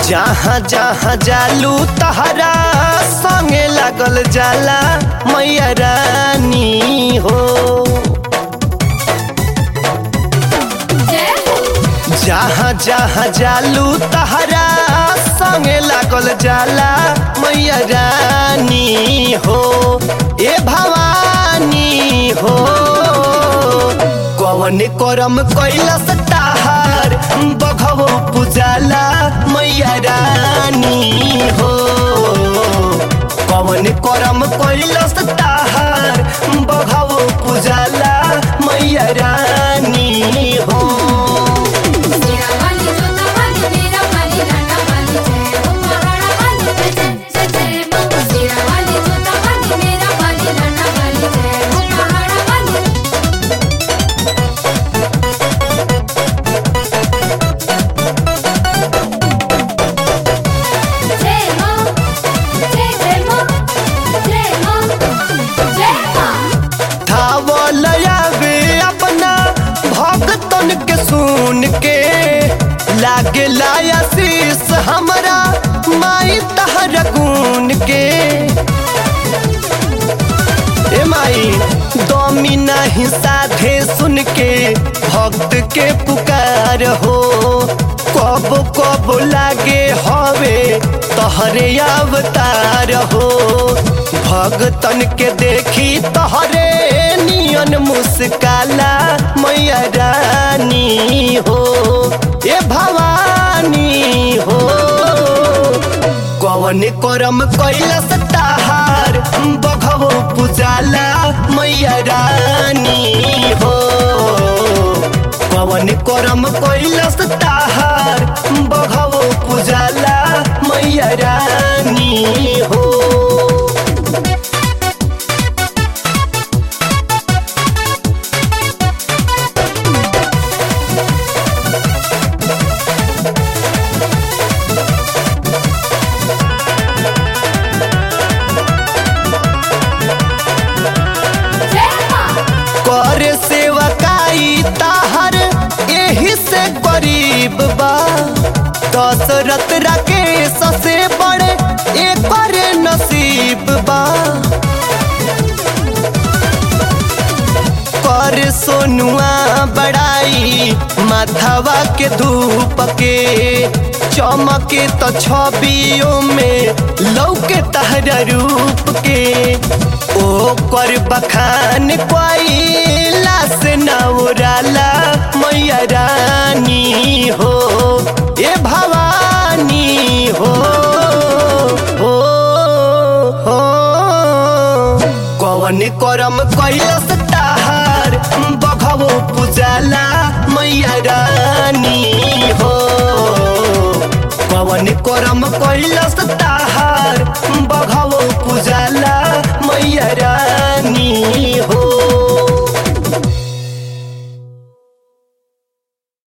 जहाँ जहाँ जालू तहरा संगे लागल जाला मैया रानी हो जय हो जहाँ जहाँ जालू तहरा संगे लागल जाला मैया रानी हो ए भवानी हो कवन करम कैलस ताहार बघवो पुजाला मैया रानी हो कवन करम कैलस ताहार बघवो पुजाला मैया रानी हो मेरा वाली जोता वाली मेरा वाली लाडा वाली जय हो महाराणा वाली जय जय जय जय मां मेरा वाली जोता वाली मेरा वाली लाडा वाली जय हो महाराणा वाली जय मां जय जय मां जय मां जय मां धावलयावे अपना भक्तन के सुन के लागे लाया शीस हमरा माई तहर गुन के ए माई दमी नहीं साधे सुन के भक्त के पुकार हो कब कब लागे हवे तहरे अवतार हो भगतन के देखी तहरे नियन मुस्काला मैया रानी हो ए भवानी हो कवन करम कैलस ताहार बघवो पुजाला मैया रानी हो कवन करम कैलस ताहार बघवो पुजाला मैया रानी हो जय मां कर सेवकाई ताहर एही से गरीब बा दशरथ राकेश से बड़े एकर नसीब बा कर सोनुआ बड़ाई माथवा के धूप के चमके तो छवियों में लौके तहरा रूप के ओ कर बखान कोइला से नौराला मैया रानी हो ए भवानी हो हो हो कवन करम कैलस ताहार बघवो पुजाला मैया रानी हो कवन करम कैलस ताहार बघवो पुजाला मैया रानी हो